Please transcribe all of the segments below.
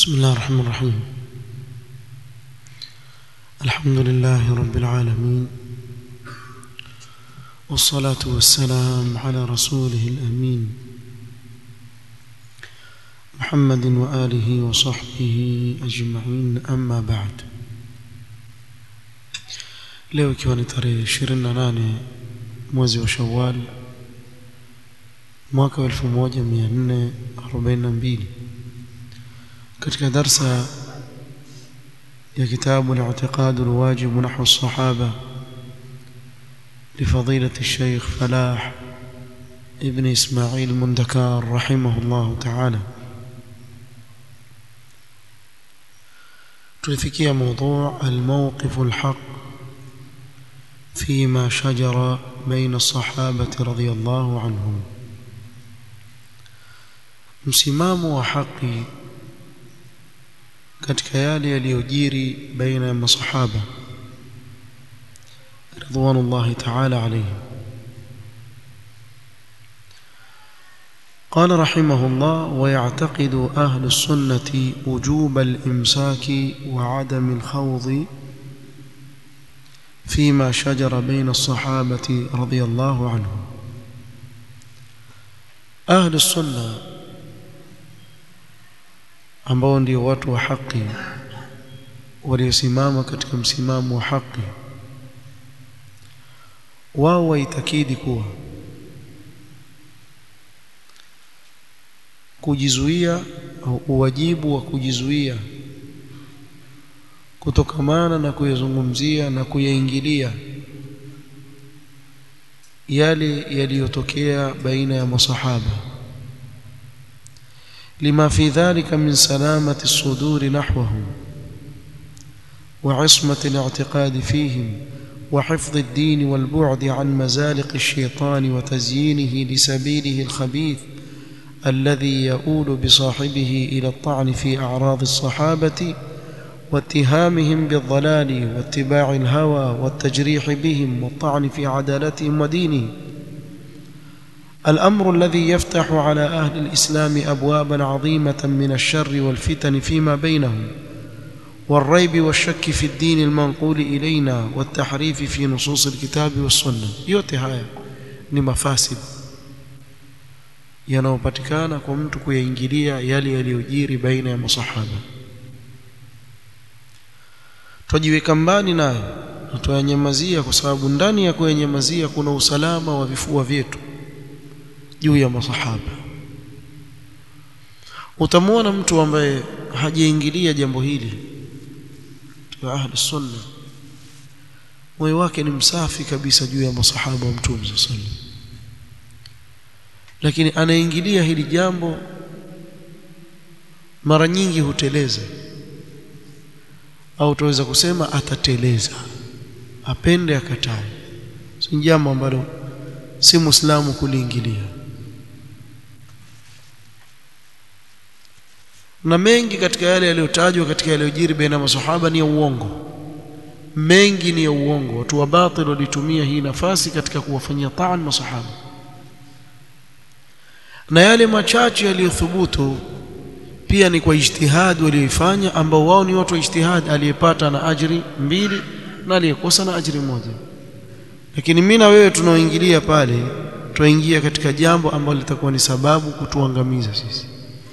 بسم الله الرحمن الرحيم الحمد لله رب العالمين والصلاة والسلام على رسوله الأمين محمد وآله وصحبه أجمعين أما بعد leo ikiwa ni tarehe 28 mwezi wa Shawwal mwaka wa 1442 katika darsa ya kitabu al-i'tiqad al-wajib nahwu as-sahaba لفضيلة الشيخ فلاح ابن إسماعيل مندكار رحمه الله تعالى تلفكي موضوع الموقف الحق فيما شجر بين الصحابة رضي الله عنهم msimamo wa haki katika yale yaliyojiri baina ya masahaba ridwanullahi ta'ala alayhim قال رحمه الله ويعتقد أهل السنة وجوب الإمساك وعدم الخوض فيما شجر بين الصحابة رضي الله عنهم أهل السنة ambao ndio watu wa haki waliosimama katika msimamo wa haki wao waitakidi kuwa kujizuia au uwajibu wa kujizuia kutokamana na kuyazungumzia na kuyaingilia yale yaliyotokea baina ya masahaba lima fi dhalika min salamati as-sudur nahwahum وعصمة الاعتقاد فيهم وحفظ الدين والبعد عن مزالق الشيطان وتزيينه لسبيله الخبيث الذي يؤول بصاحبه إلى الطعن في أعراض الصحابة واتهامهم بالضلال واتباع الهوى والتجريح بهم والطعن في عدالتهم ودينهم الأمر الذي يفتح على أهل الإسلام أبوابا عظيمة من الشر والفتن فيما بينهم والريب والشك في الدين المنقول إلينا والتحريف في نصوص الكتاب والسنة yote haya ni mafasid yanayopatikana kwa mtu kuyaingilia yale yaliyojiri baina ya masahaba twajiweka mbali nayo na tuyanyamazia kwa sababu ndani ya kuyanyamazia kuna usalama wa vifua vyetu juu ya masahaba utamwona mtu ambaye hajaingilia jambo hili wa ahli sunna moyo wake ni msafi kabisa juu ya masahaba wa mtume sallallahu lakini anaingilia hili jambo mara nyingi huteleza au tuweza kusema atateleza apende akatae si jambo ambalo si muislamu kuliingilia na mengi katika yale yaliyotajwa katika yaliyojiri baina masahaba ni ya uongo mengi ni ya uongo watu wa batil walitumia hii nafasi katika kuwafanyia taan masahaba na yale machache yaliyothubutu pia ni kwa ijtihad walioifanya ambao wao ni watu wa ijtihad aliyepata na ajri mbili na aliyekosa na ajri moja lakini mimi na wewe tunaoingilia pale tuingia katika jambo ambalo litakuwa ni sababu kutuangamiza sisi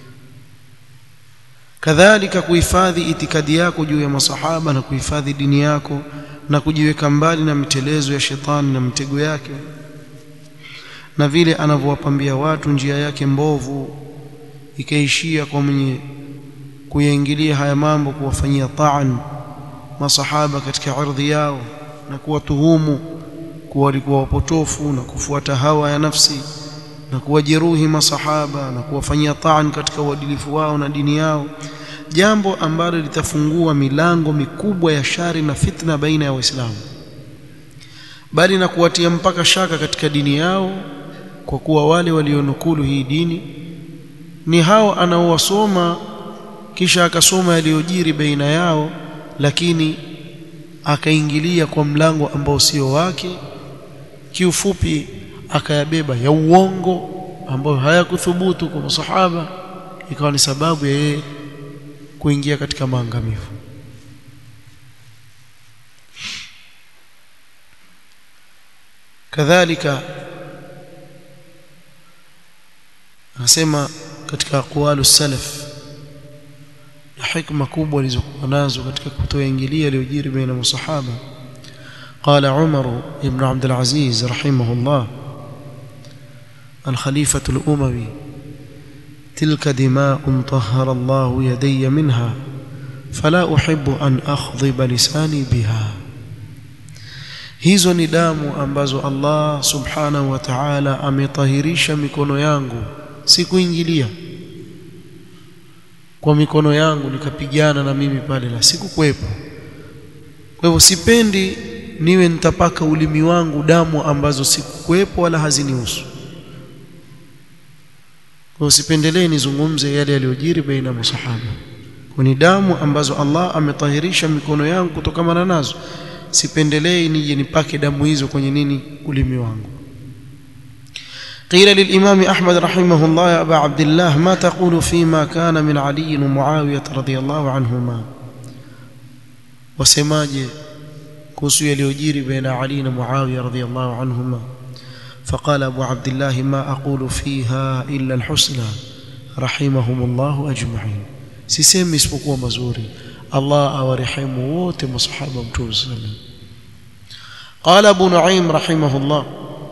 kadhalika kuhifadhi itikadi yako juu ya masahaba na kuhifadhi dini yako na kujiweka mbali na mitelezo ya shetani na mitego yake na vile anavyowapambia watu njia yake mbovu ikaishia kwa mwenye kuyaingilia haya mambo kuwafanyia taan masahaba katika ardhi yao na kuwatuhumu kuwa walikuwa wapotofu na kufuata hawa ya nafsi na kuwajeruhi masahaba na kuwafanyia taan katika uadilifu wao na dini yao jambo ambalo litafungua milango mikubwa ya shari na fitna baina ya waislamu bali na kuwatia mpaka shaka katika dini yao kwa kuwa wale walionukulu hii dini ni hao anaowasoma kisha akasoma yaliyojiri baina yao lakini akaingilia kwa mlango ambao sio wake kiufupi akayabeba ya uongo ambayo hayakuthubutu kwa masahaba ikawa ni sababu ya yeye kuingia katika maangamivu kadhalika anasema katika aqwalu salaf na hikma kubwa walizokuwa nazo katika kutoingilia yaliyojiri baina masahaba قال عمر بن عبد العزيز رحمه الله الخليفة الأموي تلك دماء طهر الله يدي منها فلا أحب أن أخضب لساني بها hizo ni damu ambazo Allah subhanahu wa ta'ala ametahirisha mikono yangu si kuingilia kwa mikono yangu nikapigana na mimi pale la sikukuwepo kwa hivyo sipendi niwe nitapaka ulimi wangu damu ambazo sikukuwepo wala hazinihusu kwa usipendelee nizungumze yale yaliyojiri baina masahaba ni damu ambazo Allah ametahirisha mikono yangu kutokana nazo sipendelei nije nipake damu hizo kwenye nini ulimi wangu قيل للإمام أحمد رحمه الله يا أبا عبد الله ما تقول فيما كان من علي ومعاوية رضي الله عنهما وسماجه kuhusu yaliyojiri baina Ali na Muawiya radhiyallahu anhuma فقال أبو عبد الله ما أقول فيها إلا الحسنى رحمهم الله أجمعين sisemi isipokuwa mazuri Allah awarehemu wote masahaba mtume sallam قال أبو نعيم رحمه الله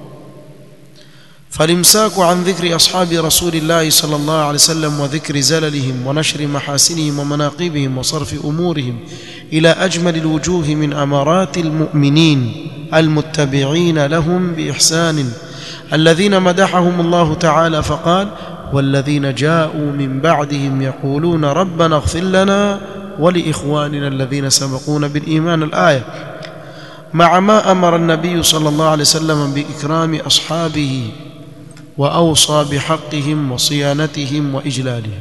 فالامساك عن ذكر أصحاب رسول الله صلى الله عليه وسلم وذكر زللهم ونشر محاسنهم ومناقبهم وصرف أمورهم إلى أجمل الوجوه من أمارات المؤمنين المتبعين لهم بإحسان الذين مدحهم الله تعالى فقال والذين جاءوا من بعدهم يقولون ربنا اغفر لنا ولإخواننا الذين سبقونا بالإيمان الآية مع ما أمر النبي صلى الله عليه وسلم بإكرام أصحابه وأوصى بحقهم وصيانتهم وإجلالهم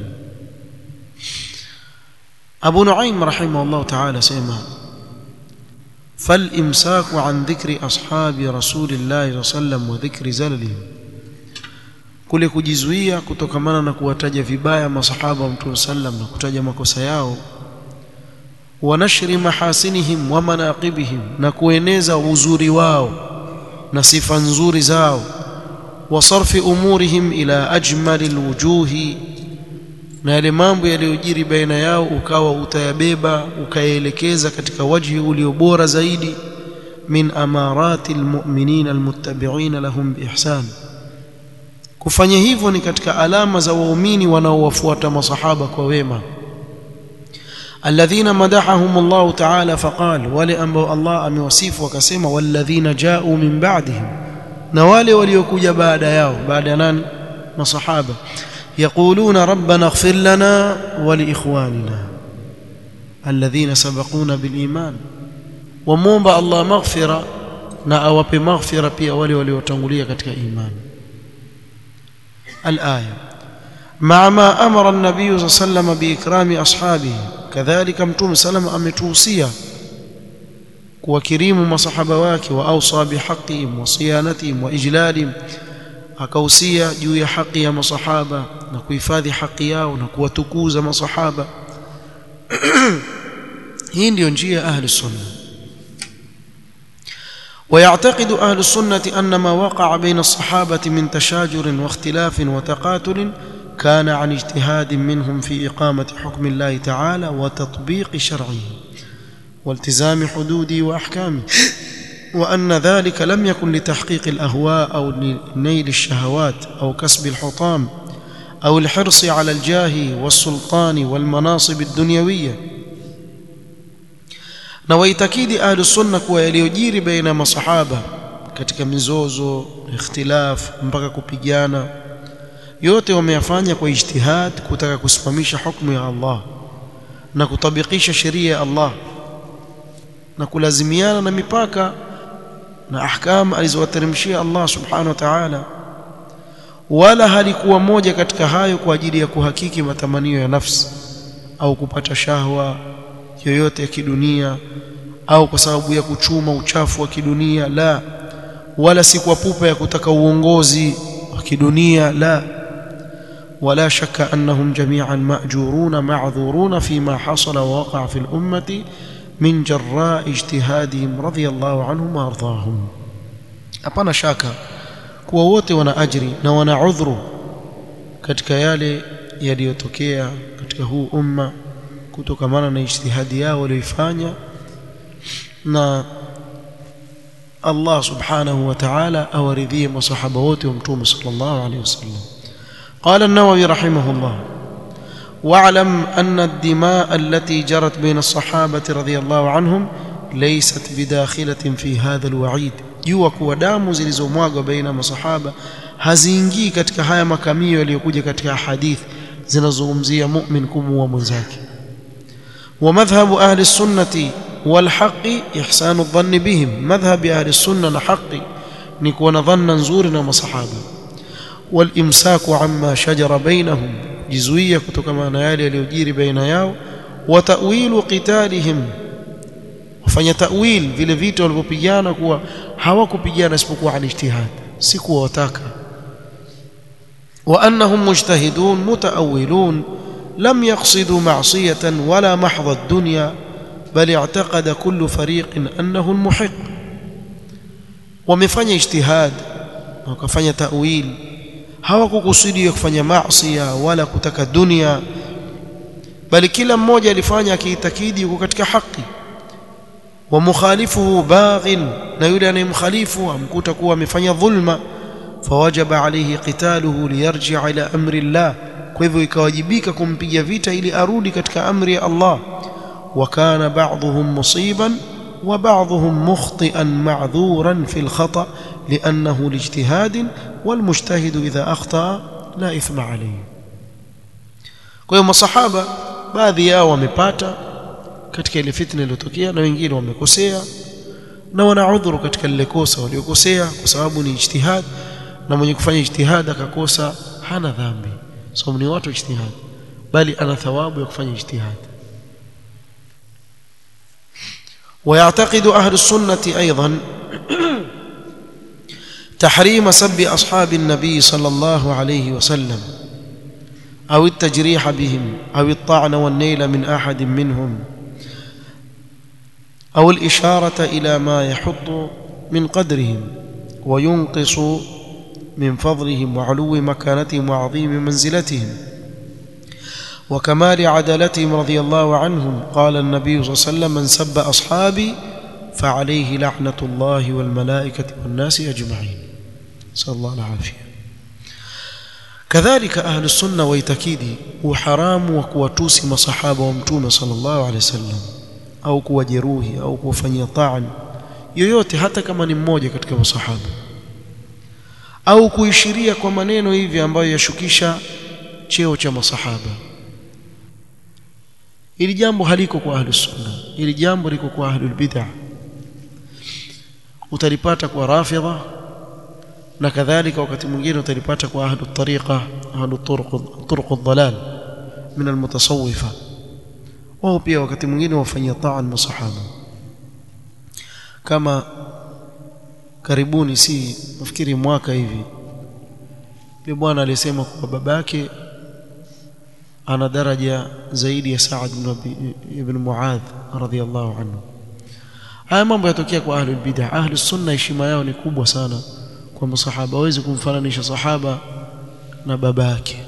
أبو نعيم رحمه الله تعالى سيما فالإمساك عن ذكر أصحاب رسول الله صلى الله عليه وسلم وذكر زللهم kule kujizuia kutokamana na kuwataja vibaya masahaba wa mtume sallam na kutaja makosa yao wa nashri mahasinihim wa manaqibihim na kueneza uzuri wao na sifa nzuri zao wa sarfi umurihim ila ajmali alwujuhi na yale mambo yaliyojiri baina yao ukawa utayabeba ukayaelekeza katika wajhi ulio bora zaidi min amarati almu'minina almuttabi'ina lahum biihsan kufanya hivyo ni katika alama za waumini wanaowafuata masahaba kwa wema alladhina madahahum Allah ta'ala faqal wale ambao Allah amewasifu wakasema walladhina ja'u min ba'dihim na wale waliokuja baada yao baada ya nani masahaba يقولون ربنا اغفر لنا ولإخواننا الذين سبقونا بالإيمان ومومبا الله مغفرة na awape maghfira pia wale waliotangulia katika imani الآية مع ما أمر النبي صلى الله عليه وسلم بإكرام أصحابه كذلك متوم سلم أمتوصية وكريم مصحبة wake وأوصى بحقهم وصيانتهم وإجلالهم akausia juu ya haki ya masahaba na kuhifadhi haki yao na kuwatukuza masahaba hii ndiyo njia ya ahli sunna ويعتقد أهل السنة أن ما وقع بين الصحابة من تشاجر واختلاف وتقاتل كان عن اجتهاد منهم في إقامة حكم الله تعالى وتطبيق شرعه والتزام حدوده وأحكامه وأن ذلك لم يكن لتحقيق الأهواء أو لنيل الشهوات أو كسب الحطام أو الحرص على الجاه والسلطان والمناصب الدنيوية na waitakidi ahlu sunna kuwa yaliyojiri baina ya masahaba katika mizozo ikhtilaf mpaka kupigana yote wameyafanya kwa ijtihad kutaka kusimamisha hukumu ya Allah na kutabikisha sheria ya Allah na kulazimiana na mipaka na ahkam alizowateremshia Allah subhanahu wa ta'ala wala halikuwa moja katika hayo kwa ajili ya kuhakiki matamanio ya nafsi au kupata shahwa yoyote ya kidunia au kwa sababu ya kuchuma uchafu wa kidunia la wala si kwa pupa ya kutaka uongozi wa kidunia la ولا شك أنهم جميعا مأجورون معذورون فيما حصل ووقع في الأمة من جراء اجتهادهم رضي الله عنهم وأرضاهم hapana shaka kuwa wote wana ajri na wana udhuru katika yale yaliyotokea katika huu umma kutokamana na ijtihadi yao walioifanya na Allah subhanahu wa ta'ala awaridhie masahaba wote wa mtume sallallahu alayhi wasallam قال النووي رحمه الله واعلم أن الدماء التي جرت بين الصحابة رضي الله عنهم ليست بداخلة في هذا الوعيد jua kuwa damu zilizomwagwa baina masahaba haziingii katika haya makamio yaliyokuja katika hadithi zinazozungumzia mu'min kumuua mwenzake wa madhhabu ahli sunnati wal haqqi ihsanu dhanni bihim madhhabi ahli sunna na haqqi ni kuwa na dhanna nzuri na masahaba wal imsaku amma shajara bainahum jizuia kutokana na yale yaliyojiri baina yao wa ta'wilu qitalihim wafanya ta'wil vile vita walivyopigana kuwa hawakupigana isipokuwa al ijtihad si kuwa wataka وأنهم مجتهدون متأولون لم يقصدوا معصية ولا محض الدنيا بل اعتقد كل فريق أنه المحق ومفanya اجتهاد wakafanya ta'wil hawakukusudia kufanya maasi wala kutaka dunia bali kila mmoja alifanya akiitakidi yuko katika haki wa mukhalifuhu baghin na yule anayemkhalifu amkuta kuwa amefanya dhulma فوجب عليه قتاله ليرجع إلى أمر الله kwa hivyo ikawajibika kumpiga vita ili arudi katika amri ya Allah وكان بعضهم مصيبا وبعضهم مخطئا معذورا في الخطأ لأنه لاجتهاد والمجتهد إذا أخطأ لا إثم عليه kwa hiyo masahaba baadhi yao wamepata katika ile fitna iliyotokea na wengine wamekosea na wana udhuru katika lile kosa waliokosea kwa sababu ni ijtihad na mwenye kufanya ijtihad akakosa hana dhambi sababu ni watu ijtihad bali ana thawabu ya kufanya ijtihad ويعتقد أهل السنة أيضا تحريم سب أصحاب النبي صلى الله عليه وسلم أو التجريح بهم أو الطعن والنيل من أحد منهم أو الإشارة إلى ما يحط من قدرهم وينقص من فضلهم وعلو مكانتهم وعظيم منزلتهم وكمال عدالتهم رضي الله عنهم قال النبي صلى الله عليه وسلم من سب أصحابي فعليه لعنة الله والملائكة والناس أجمعين نسأل الله العافية كذلك أهل السنة ويتكيدي وحرام وكواتوسي مصحابة ومتومة صلى الله عليه وسلم au kuwajeruhi au kuwafanyia taan yoyote hata kama ni mmoja katika masahaba au kuishiria kwa maneno hivi ambayo yashukisha cheo cha masahaba ili jambo haliko kwa ahli sunna ili jambo liko kwa ahli bid'ah utalipata kwa rafidha na kadhalika wakati mwingine utalipata kwa ahli tariqa ahli turuq turuq ad-dalal min al-mutasawwifa wao pia wakati mwingine wafanyia taan masahaba kama karibuni si nafikiri mwaka hivi yule bwana alisema kwa babake ana daraja zaidi ya Saad ibn Muadh radhiyallahu anhu haya mambo yatokea kwa ahli bid'ah ahli sunna heshima yao ni kubwa sana kwa masahaba hawezi kumfananisha sahaba na babake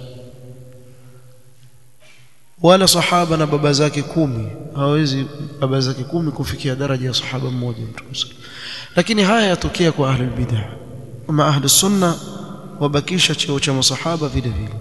wala sahaba na baba zake kumi hawezi baba zake kumi kufikia daraja ya sahaba mmoja mtume lakini haya yatokea kwa ahli bid'ah ama ahli sunna wabakisha cheo cha masahaba vile vile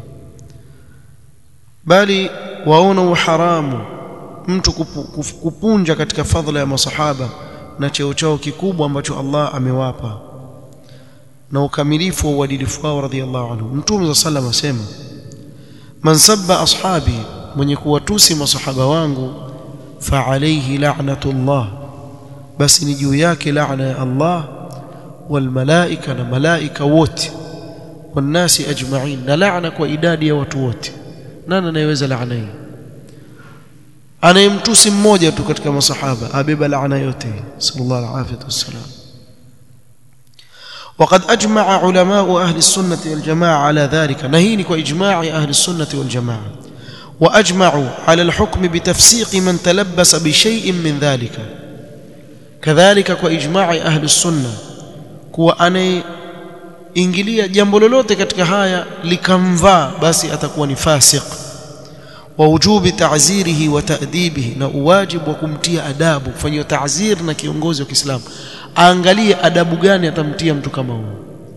bali waona uharamu mtu kupu, kupunja katika fadhila ya masahaba na cheo chao kikubwa ambacho Allah amewapa na ukamilifu wa uadilifu wao radhiallahu anhu mtume sallallahu alayhi wasallam asema man sabba ashabi mwenye kuwatusi masahaba wangu fa alayhi la'natullah basi ni juu yake laana ya Allah wal malaika na malaika wote wanasi ajma'in na laana kwa idadi ya watu wote nani anayeweza laana hii anayemtusi mmoja tu katika masahaba abeba laana yote sallallahu alaihi wasallam وقد أجمع علماء أهل السنة والجماعة على ذلك نهينك وإجماع أهل السنة والجماعة وأجمعوا على الحكم بتفسيق من تلبس بشيء من ذلك كذلك وإجماع أهل السنة kuwa anayeingilia jambo lolote katika haya likamvaa basi atakuwa ni fasiq wa wujubi ta'zirihi wa ta'dibihi na uwajibu wa kumtia adabu kufanywa ta'zir na kiongozi wa Kiislamu aangalie adabu gani atamtia mtu kama huyo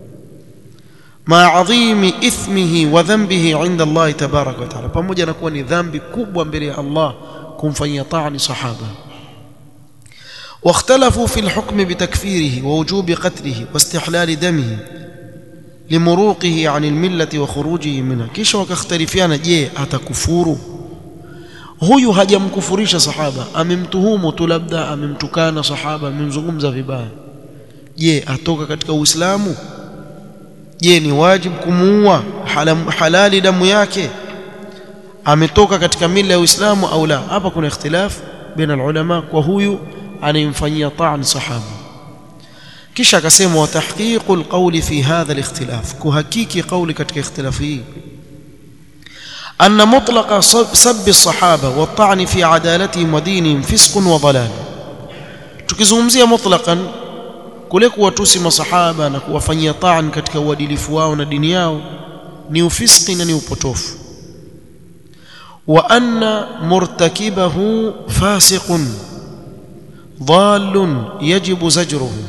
ma adhimi ithmihi wa dhanbihi inda Allah tabaraka wa taala pamoja na kuwa ni dhambi kubwa mbele ya Allah kumfanyia ta'ani sahaba واختلفوا في الحكم بتكفيره ووجوب قتله واستحلال دمه لمروقه عن الملة وخروجه منها kisha wakakhtalifiana je atakufuru huyu hajamkufurisha sahaba amemtuhumu tu labda amemtukana sahaba amemzungumza vibaya je atoka katika uislamu je ni wajibu kumuua halali damu yake ametoka katika mila ya uislamu au la hapa kuna ikhtilaf baina ulama kwa huyu anayemfanyia ta'an sahaba kisha akasema wa tahqiqul qawli fi hadha al-ikhtilaf kuhakiki qawli katika ikhtilaf hii أن مطلق سب الصحابة والطعن في عدالتهم ودينهم فسق وضلال tukizungumzia mutlaqan kule kuwatusi masahaba na kuwafanyia taan katika uadilifu wao na dini yao ni ufiski na ni upotofu wa anna murtakibahu fasiqun dhalun yajibu zajruhu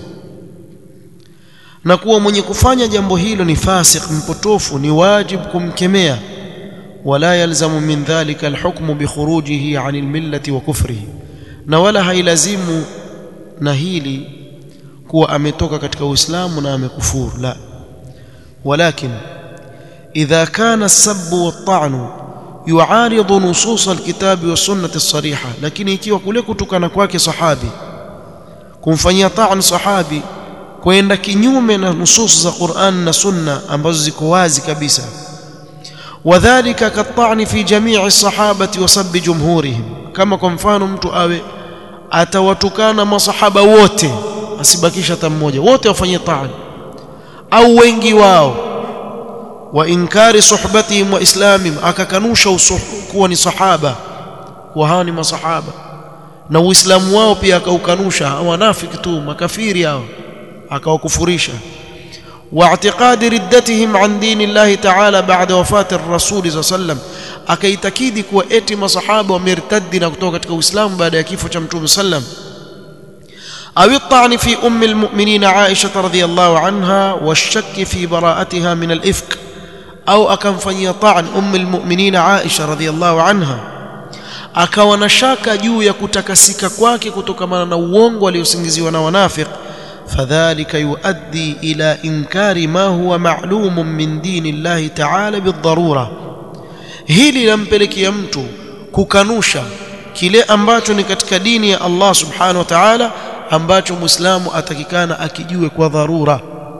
na kuwa mwenye kufanya jambo hilo ni fasik mpotofu ni wajibu kumkemea wala yalzamu min dhalika alhukmu bikhurujihi an almillati wa kufrihi na wala hailazimu na hili kuwa ametoka katika uislamu na amekufuru la walakin idha kana as-sabbu wat-ta'nu yu'aridu nusus al-kitabi was-sunnati as-sariha lakini ikiwa kule kutukana kwake sahabi kumfanyia ta'an sahabi kwenda kinyume na nusus za Qur'an na Sunna ambazo ziko wazi kabisa wadhālika kat-ta'n fi jami'i as-sahabati wa sabbi jumhurihim kama kwa mfano mtu awe atawatukana masahaba wote asibakisha hata mmoja wote wafanyie ta'an au wengi wao wa inkari suhbatihim wa islamihim akakanusha kuwa ni sahaba kuwa hawa ni masahaba na uislamu wao pia akaukanusha wanafiki tu makafiri hao akawakufurisha واعتقاد ردتهم عن دين الله تعالى بعد وفاة الرسول صلى الله عليه وسلم akaitakidi kuwa eti masahaba wamertadi na kutoka katika Uislamu baada ya kifo cha Mtume sallam أو الطعن في أم المؤمنين عائشة رضي الله عنها والشك في براءتها من الإفك أو أكن فني طعن أم المؤمنين عائشة رضي الله عنها akawa na shaka juu ya kutakasika kwake kutokana na uongo aliosingiziwa na wanafiq fadhalika yuaddi ila inkari ma huwa ma'lumun min dini llahi ta'ala bidharura hili lampelekea mtu kukanusha kile ambacho ni katika dini ya Allah subhanahu wa ta'ala ambacho muislamu atakikana akijue kwa dharura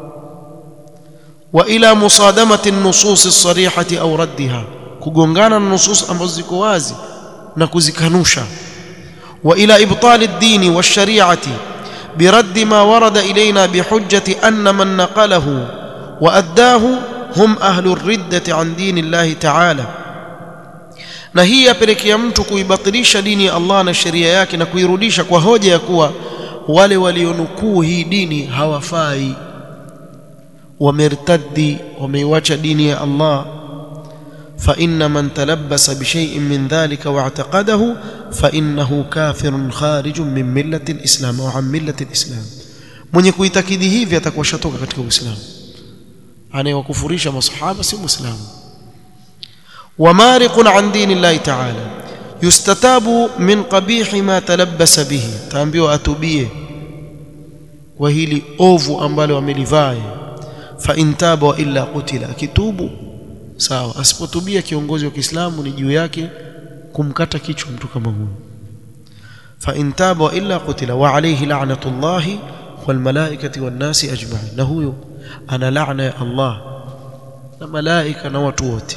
wa ila musadamati an-nusus as-sarihati au raddiha kugongana na nusus ambazo ziko wazi na kuzikanusha wa ila ibtali ad-dini wash-shari'ati برد ما ورد إلينا بحجة أن من نقله وأداه هم أهل الردة عن دين الله تعالى na hii yapelekea mtu kuibatilisha dini ya Allah na sheria yake na kuirudisha kwa hoja ya kuwa wale walionukuu hii dini hawafai wamertaddi wameiwacha dini ya Allah فإن من تلبس بشيء من ذلك واعتقده فإنه كافر خارج من ملة الإسلام أو عن ملة الإسلام mwenye kuitakidi hivi atakuwa shatoka katika Uislamu anayewakufurisha masahaba si Muislamu ومارق عن دين الله تعالى يستتاب من قبيح ما تلبس به taambiwa atubie kwa hili ovu ambalo amelivaa fa intaba wa illa qutila akitubu sawa asipotubia kiongozi wa Kiislamu ni juu yake kumkata kichwa mtu kama huyo fa intaba wa illa qutila wa alayhi la'natullahi wal malaikati wan nasi ajma'in na huyo ana laana ya Allah na malaika na watu wote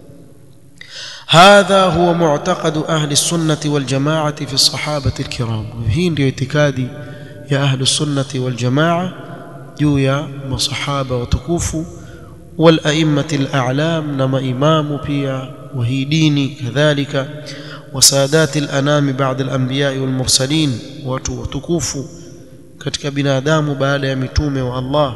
هذا هو معتقد أهل السنة والجماعة في الصحابة الكرام هي ndio itikadi ya أهل السنة والجماعة juu ya masahaba watukufu wal a'immati al-a'lam na maimamu pia wa hii dini kadhalika وسادات الأنام بعد الأنبياء والمرسلين watu watukufu katika binadamu baada ya mitume wa Allah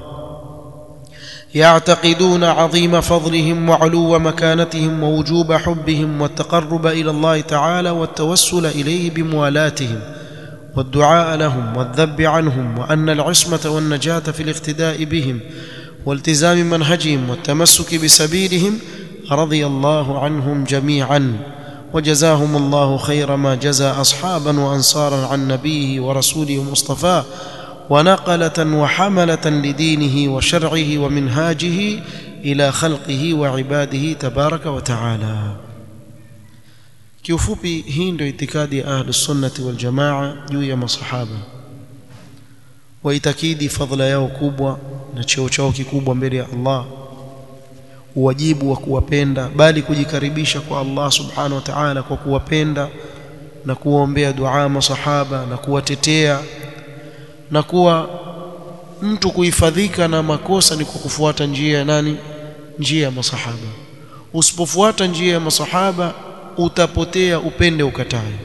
يعتقدون عظيم فضلهم وعلو مكانتهم ووجوب حبهم والتقرب إلى الله تعالى والتوسل إليه بموالاتهم والدعاء لهم والذب عنهم وأن العصمة والنجاة في الاقتداء بهم والتزام منهجهم والتمسك بسبيلهم رضي الله عنهم جميعا وجزاهم الله خير ما جزى أصحابا وأنصارا عن نبيه ورسوله مصطفاه ونقلة وحملة لدينه وشرعه ومنهاجه إلى خلقه وعباده تبارك وتعالى kiufupi hii ndio itikadi ya ahlus sunnati wal jamaa juu ya masahaba waitakidi fadhila yao kubwa na cheo chao kikubwa mbele ya Allah uwajibu wa kuwapenda bali kujikaribisha kwa Allah subhanahu wa ta'ala kwa kuwapenda na kuwaombea dua masahaba na kuwatetea na kuwa mtu kuhifadhika na makosa ni kwa kufuata njia ya nani njia ya masahaba usipofuata njia ya masahaba utapotea upende ukatae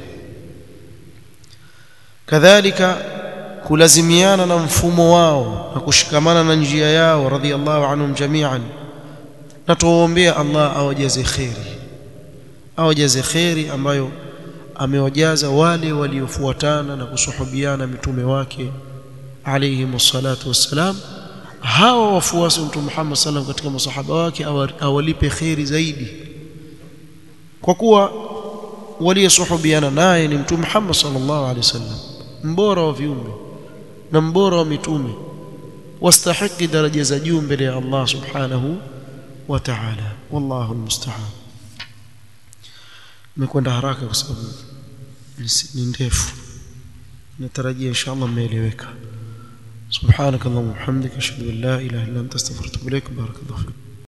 kadhalika kulazimiana na mfumo wao na kushikamana na njia yao radhiallahu anhum jami'an na tuwaombea Allah awajaze kheri awajaze kheri ambayo amewajaza wale waliofuatana na kusuhubiana mitume wake alayhi salatu wassalam hawa wafuasi wa mtume Muhammad sallam katika masahaba wake awalipe kheri zaidi kwa kuwa waliosuhubiana naye ni mtume Muhammad sallallahu alaihi wasallam mbora wa viumbe na mbora wa mitume wastahiki daraja za juu mbele ya Allah subhanahu wa ta'ala wallahu almusta'an nimekwenda haraka kwa sababu ni ndefu natarajia inshallah mmeeleweka سبحانك اللهم وبحمدك اشهد ان لا اله الا انت استغفرك واتوب اليك بارك الله فيك